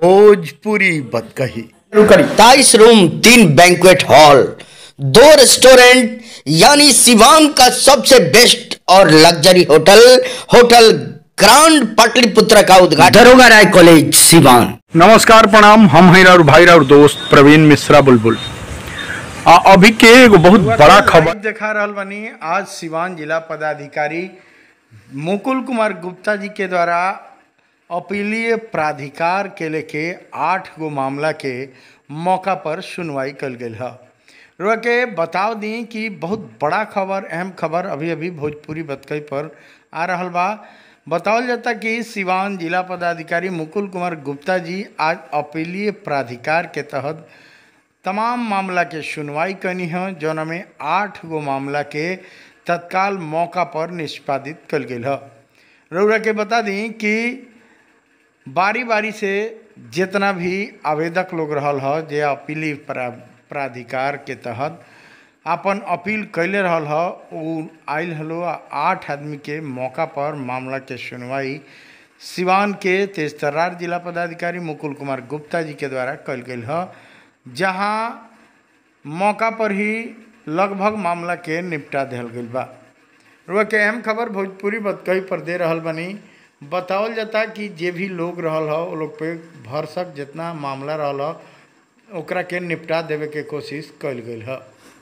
भोजपुरी बतकही तेईस रूम तीन banquet hall दो रेस्टोरेंट यानी सिवान का सबसे बेस्ट और luxury hotel hotel grand Pataliputra का उद्घाटन दरोगा राय कॉलेज सिवान नमस्कार प्रणाम हम हैं और भाई और दोस्त प्रवीण मिश्रा बुलबुल आ, अभी के एगो बहुत बड़ा खबर लाइव देखा रहल बनी आज सिवान जिला पदाधिकारी मुकुल कुमार गुप्ता जी के द्वारा अपीलीय प्राधिकार के लेके आठ गो मामला के मौका पर सुनवाई कल गई है रुआ के बताव दी कि बहुत बड़ा खबर अहम खबर अभी अभी भोजपुरी बतकई पर आ रहल बा बतावल जाता कि सिवान जिला पदाधिकारी मुकुल कुमार गुप्ता जी आज अपीलीय प्राधिकार के तहत तमाम मामला के सुनवाई करनी है जौन में आठ गो मामला के तत्काल मौका पर निष्पादित कल गई है रउरा के बता दी कि बारी बारी से जितना भी आवेदक लोग रहल ह जे अपीली प्रा, प्राधिकार के तहत अपन अपील कैले रहल ह उ आयल हलो आ आठ आदमी के मौका पर मामला के सुनवाई सिवान के तेजतर्रार जिला पदाधिकारी मुकुल कुमार गुप्ता जी के द्वारा कल गई है जहाँ मौका पर ही लगभग मामला के निपटा दिहल गई बा रुआ के अहम खबर भोजपुरी बतकही पर दे रहल बनी बतावल जाता कि जे भी लोग रहल ह वो लोग पे भरसक जितना मामला रहल ह ओकरा के निपटा देवे के कोशिश कल गई है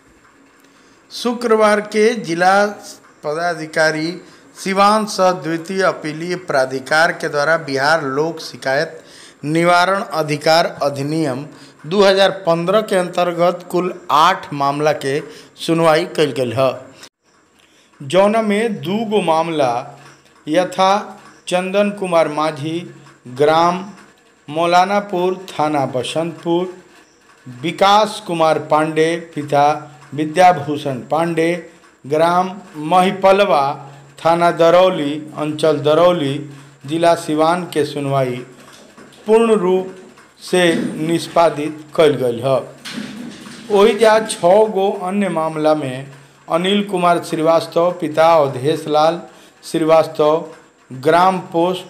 शुक्रवार के जिला पदाधिकारी सिवान सह द्वितीय अपीलीय प्राधिकार के द्वारा बिहार लोक शिकायत निवारण अधिकार अधिनियम 2015 के अंतर्गत कुल आठ मामला के सुनवाई कल गई है जौन में दू गो मामला यथा चंदन कुमार माझी ग्राम मौलानापुर थाना बसंतपुर विकास कुमार पांडे पिता विद्याभूषण पांडे ग्राम महिपलवा थाना दरौली अंचल दरौली जिला सिवान के सुनवाई पूर्ण रूप से निष्पादित कल गई है वही जा छः गो अन्य मामला में अनिल कुमार श्रीवास्तव पिता अवधेश लाल श्रीवास्तव ग्राम पोस्ट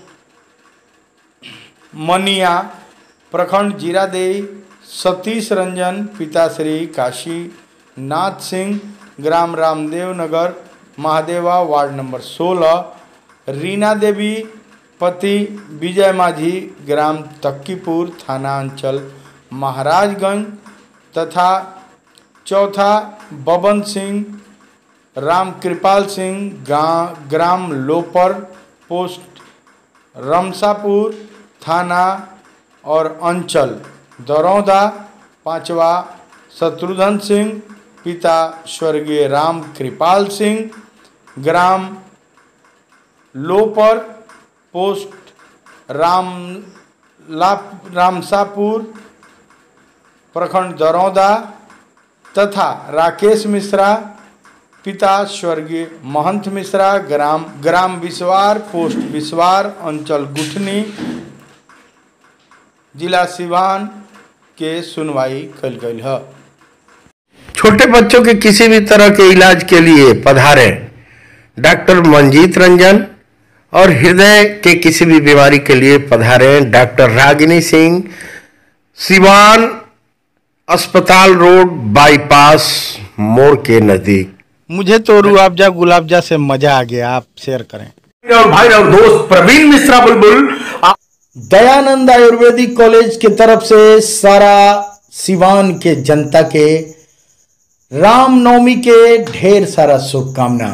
मनिया प्रखंड जीरादेई सतीश रंजन पिता श्री काशी नाथ सिंह ग्राम रामदेव नगर महादेवा वार्ड नंबर 16 रीना देवी पति विजय माझी ग्राम तक्कीपुर थाना अंचल महाराजगंज तथा चौथा बबन सिंह राम कृपाल सिंह गा- ग्राम लोपर पोस्ट रमसापुर थाना और अंचल दरौदा पांचवा शत्रुघ्न सिंह पिता स्वर्गीय राम कृपाल सिंह ग्राम लोपर पोस्ट राम ला रामसापुर प्रखंड दरौदा तथा राकेश मिश्रा पिता स्वर्गीय महंत मिश्रा ग्राम ग्राम बिस्वार पोस्ट बिस्वार अंचल गुठनी जिला सिवान के सुनवाई कल गई है छोटे बच्चों के किसी भी तरह के इलाज के लिए पधारे डॉक्टर मंजीत रंजन और हृदय के किसी भी बीमारी के लिए पधारे डॉक्टर रागिनी सिंह सिवान अस्पताल रोड बाईपास मोड़ के नजदीक मुझे तो रूआबजा गुलाबजा से मजा आ गया आप शेयर करें और भाई और दोस्त प्रवीण मिश्रा बुलबुल आ- दयानंद आयुर्वेदिक कॉलेज की तरफ से सारा सिवान के जनता के रामनवमी के ढेर सारा शुभकामना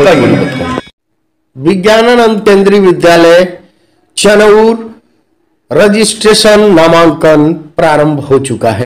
विज्ञानानंद केंद्रीय विद्यालय चनौर रजिस्ट्रेशन नामांकन प्रारंभ हो चुका है